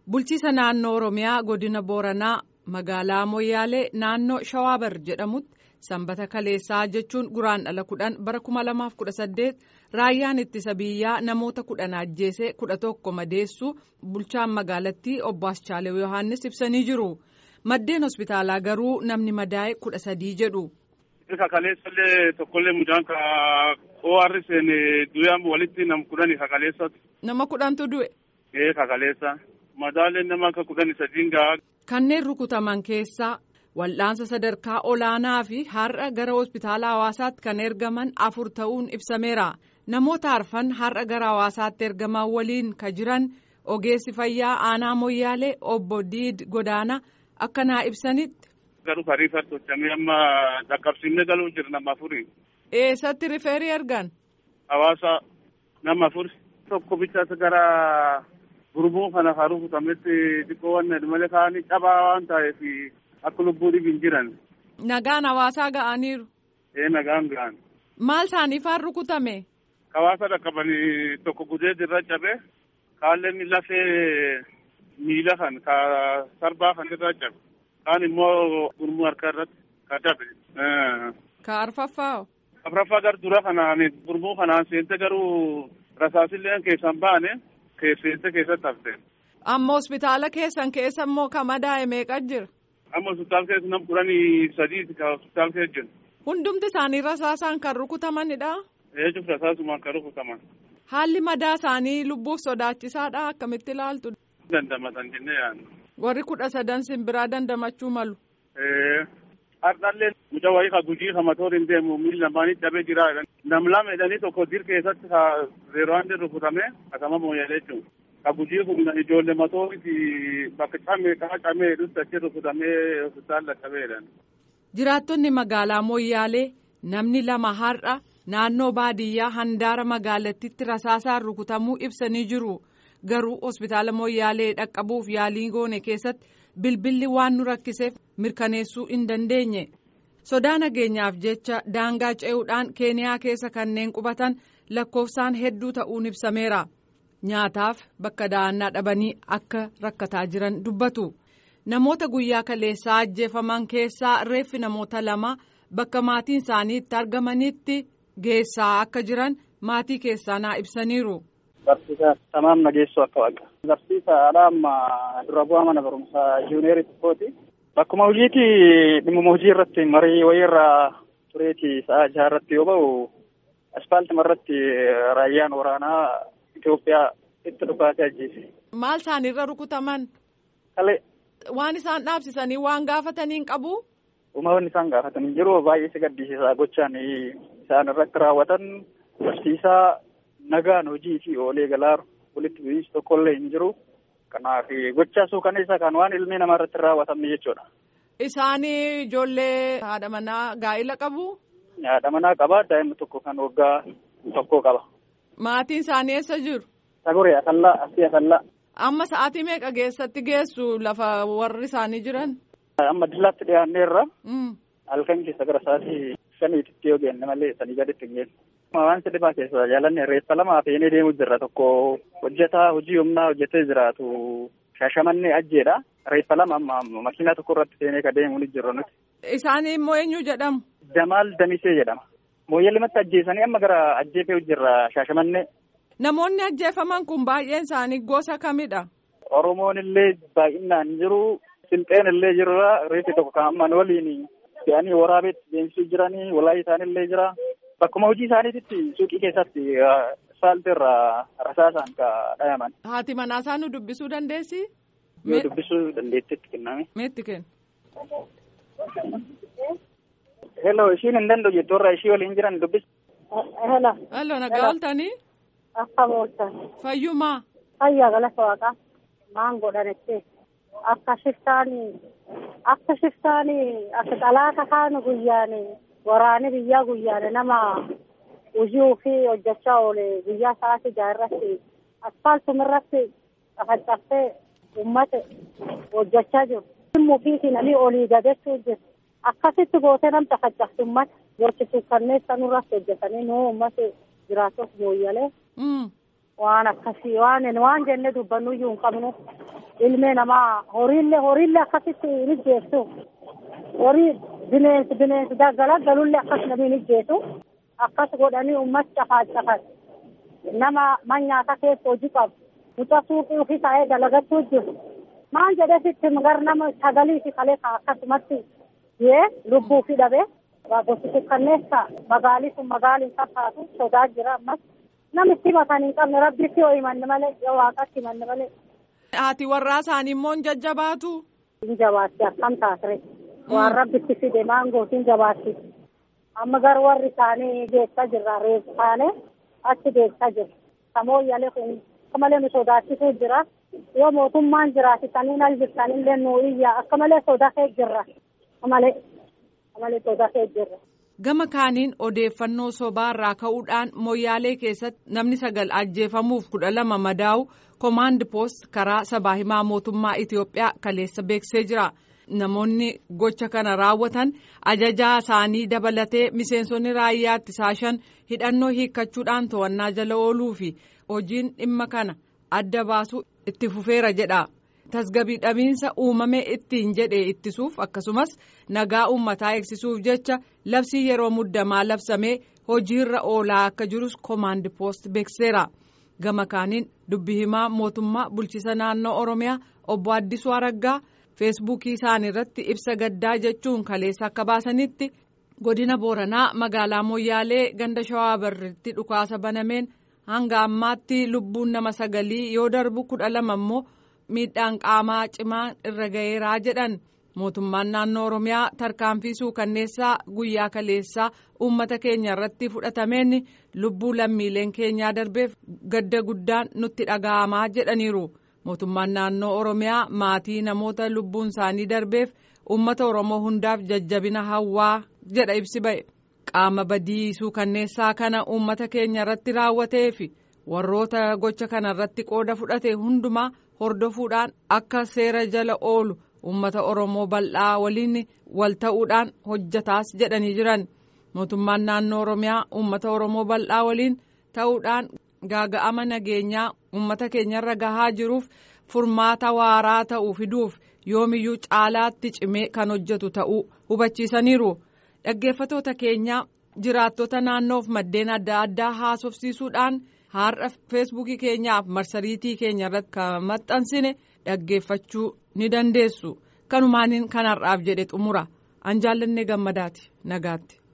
Bulchiisa naannoo Oromiyaa godina Booranaa magaalaa Moyyaalee naannoo Shawaabar jedhamutti sanbata kaleessaa jechuun guraandhala kudhan bara kuma lamaaf kudha saddeet raayyaan ittisa biyyaa namoota kudhan ajjeesee kudha tokko madeessuu bulchaan magaalattii obbo Aschaalew Yohaannis ibsanii jiru. Maddeen hospitaalaa garuu namni madaa'e kudha sadii jedhu. Ka kaleessallee tokkollee mucaan ka ORS du'aan walitti nam kudhani ka kaleessatu. Nama kudhantu du'e. Ee ka kaleessa. Madaaleen nama akka kudhani sadiin gahaa. Kanneen rukutaman keessaa wal'aansa sadarkaa olaanaa fi har'a gara hospitaala hawaasaatti kan ergaman afur ta'uun ibsameera. Namoota arfan har'a gara hawaasaatti ergaman waliin ka jiran ogeessi fayyaa aanaa moyyaalee obbo Diid Godaana akkanaa ibsanitti. Garuu kariifatti hojjamee amma dhaqqabsiifnee galuu jira nama afuri. Eessatti rifeerii ergan? Hawaasa nama afuri. Tokko bichaas gara gurmuu kana kan rukutametti xiqqoo waan malee kaanii cabaa waan ta'eef akka lubbuu dhibiin jiran. Nagaan hawaasaa ga'aniiru. Ee nagaan ga'an. Maal isaaniifaan rukutame? Hawaasa dhaqqabanii tokko gudee irra cabe kaalleen lafee miila kan ka sarbaa kan irra cabe kaan immoo gurmuu harka irratti ka cabe. Ka arfaffaa. Afraffaa gar dura kanaan gurmuu kanaan seente garuu rasaasillee keessan baane seente keessatti hafte. Amma hospitaala keessan keessa immoo ka madaa'e meeqa jira? Amma hospitaala keessa nam kudhanii sadiiti ka hospitaala keessa jiru. Hundumti isaanii rasaasaan kan rukutamanidha. Eeyyuu rasaasumaan kan rukutaman. Haalli madaa isaanii lubbuuf sodaachisaadha akkamitti ilaaltu. Dandamatan jennee yaadna. Warri kudha sadan simbiraa dandamachuu malu. Hardhallee mucaa wayii ka gujii ka matoor hin deemu miilli lamaanii cabee jira. Nam lama jedhanii tokko dir keessatti ka zeeroo handi rukutame akkama mooyyalee jechuudha. Ka gujii kun ijoollee matooriti bakka camee kaa camee dhufti achi rukutamee hospitaala qabeedha. Jiraattonni magaalaa Moyyaalee namni lama har'a naannoo baadiyyaa handaara magaalattiitti rasaasaan rukutamuu ibsanii jiru. Garuu hospitaala Moyyaalee dhaqqabuuf yaalii goone keessatti bilbilli waan nu rakkiseef mirkaneessuu hin dandeenye. Sodaa nageenyaaf jecha daangaa ce'uudhaan Keeniyaa keessa kanneen qubatan lakkoofsaan hedduu ta'uun ibsameera. Nyaataaf bakka da'annaa dhabanii akka rakkataa jiran dubbatu. Namoota guyyaa kaleessaa ajjeefaman keessaa reeffi namoota lama bakka maatiin isaanii itti argamanitti geessaa akka jiran maatii keessaa naa ibsaniiru. Barsiisaa tamaam nageessoo akka waaqa. Barsiisaadha amma dura bu'aa mana barumsaa juuniyeerii tokkooti. Bakkuma hojiiti dhimma hojii irratti marii wayii irraa tureeti sa'a jaha irratti yoo ba'u aspaaltima irratti raayyaan waraanaa Itoophiyaa itti dhukaasee ajjeese. Maal isaanirra rukutaman? Kalee. Waan isaan dhaabsisanii waan gaafatanii hin qabu? Uummanni isaan gaafatanii jiru baay'ee si gaddisiisaa gochaan isaan irratti raawwatan barsiisaa nagaan hojii fi oolee galaaru walitti bu'iinsi tokkollee hin jiru. Kanaaf gochaa suukaneessaa kan waan ilmi namaa irratti raawwatamne jechuudha. Isaanii ijoollee haadha manaa gaa'ila qabu? Haadha manaa qaba daa'imni tokko kan waggaa tokkoo qaba. Maatiin isaanii eessa jiru? Saguree Asallaa Asii Asallaa. Amma sa'aatii meeqa keessatti geessu lafa warri isaanii jiran? Amma dillaatti dhiyaanneerra. Halkan keessa gara sa'aatii shaniititti yoo geenne malee sanii gaditti hin geenne. Waan sirbaa keessa jaalanne reeffa lama feenee deemu jirra tokko hojjetaa hojii humnaa hojjetee jiraatu shaashamannee ajjeedha. Reeffa lama amma makiinaa tokko irratti feenee ka deemu ni jirra nuti. Isaanii immoo eenyu jedhamu? Jamaal Damisee jedhama. Mooyyalimatti ajjeesanii amma gara ajjeefee jirra shaashamannee. Namoonni ajjeefaman kun baay'een isaanii gosa kamidha? Oromoon illee baay'inaan jiru. Silxeen illee jirra. Reeffi tokko kan amman waliin fe'anii waraabeetti deemsisuu jiranii. Walaayitaan illee jira. Bakkuma hojii isaaniititti suuqii keessatti saaltii irraa rasaasaan ka dhayaman. Haati manaa isaa nu dubbisuu dandeessi? Yoo dubbisuu dandeettitti kenname. Meetti kenna? Hello, ishiin hin danda'u jettu irraa ishii waliin jiran dubbis. Hello. Hello, nagaa ooltanii? Akka ooltan. Fayyumaa? Fayyaa galata waaqaa. Maan godhanetti. Akka shiftaanii akka shiftaanii akka xalaata kaanu guyyaani waraani biyyaa guyyaani nama hojii ofii hojjechaa oole guyyaa sa'aatii jaha irratti asfaaltuma irratti cafacaftee uummata hojjechaa jiru. Dhimma ofiitii namni olii gadachuu jiru. Akkasitti gootee nam cafacafti uummata gochisuuf kanneen sanurratti hojjetanii nuu uummata jiraatuuf mooyyalee. waan akkasii waan waan jenne dubbannuyyuu hin qabnu ilmee namaa horiillee horiillee akkasitti hin ijjeessu horii bineensi bineensi galgalullee akkas namni hin ijjeessu akkas godhanii uummata cafaa cafan nama manyaata keessa hojii qabu mucaa suuqii ofii taa'ee dalagachuu jiru maan jedhee sitti gar nama sagalii fi kalee akkasumatti yee lubbuu fi dhabee gosti sukkanneessa magaalii sun magaaliin fakkaatu sodaa jira ammas namitti himatanii hin qabne rabbitti yoo himanne malee yoo waaqatti himanne malee. Haati warraa isaanii immoo hin jajjabaatu. Hin jabaatti akkam taasire waan rabbitti fide maangootiin jabaatti amma gar warri isaanii geessaa jirra reefu taane achi geessaa jirra samooyyalee kun malee nu sodaachisuu jira yoo mootummaan jiraatitanii al jirtanillee nu iyya akka malee sodaa kee jirra malee malee sodaa kee jirra. Gama kaaniin odeeffannoo sobaa irraa ka'uudhaan moyyaalee keessatti namni sagal ajjeefamuuf kudha lama madaa'u koomaand poost karaa sabaa himaa mootummaa Itiyoophiyaa kaleessa beeksisee jira. Namoonni gocha kana raawwatan ajajaa isaanii dabalatee miseensonni raayyaa ittisaa shan hidhannoo hiikkachuudhaan to'annaa jala ooluu fi hojiin dhimma kana adda baasuu itti fufeera jedha. tasgabii dhabiinsa uumame ittiin jedhe ittisuuf akkasumas nagaa uummataa eegsisuuf jecha labsii yeroo muddamaa labsamee hojiirra oolaa akka jirus koomaand poost beekseera gama kaaniin dubbi himaa mootummaa bulchiisa naannoo oromiyaa obbo Addisuu Araggaa feesbuukii isaanii irratti ibsa gaddaa jechuun kaleessa akka baasanitti godina booranaa magaalaa moyyaalee ganda shawaa barriitti dhukaasa banameen hanga ammaatti lubbuun nama sagalii yoo darbu kudha lama immoo. miidhaan qaamaa cimaan irra ga'eeraa jedhan mootummaan naannoo oromiyaa tarkaanfii suukanneessaa guyyaa kaleessaa uummata keenya irratti fudhatameen lubbuu lammiileen keenyaa darbeef gadda guddaan nutti dhaga'amaa jedhaniiru mootummaan naannoo oromiyaa maatii namoota lubbuun isaanii darbeef uummata oromoo hundaaf jajjabina hawwaa jedha ibsi ba'e qaama badii suukanneessaa kana uummata keenya irratti raawwatee fi warroota gocha kana irratti qooda fudhate hundumaa. hordofuudhaan akka seera jala oolu uummata oromoo bal'aa waliin wal ta'uudhaan hojjataas jedhanii jiran mootummaan naannoo oromiyaa uummata oromoo bal'aa waliin ta'uudhaan gaaga'ama nageenyaa uummata keenyarra gahaa jiruuf furmaata waaraa ta'uu fiduuf yoomiyyuu caalaatti cimee kan hojjetu ta'uu hubachiisaniiru dhaggeeffatoota keenyaa jiraattota naannoof maddeen adda addaa haasofsiisuudhaan. har'a feesbuukii keenyaaf marsariitii keenya irratti kan maxxansine dhaggeeffachuu ni dandeessu kanumaaniin kan har'aaf jedhe xumura an jaallanne gammadaati nagaatti.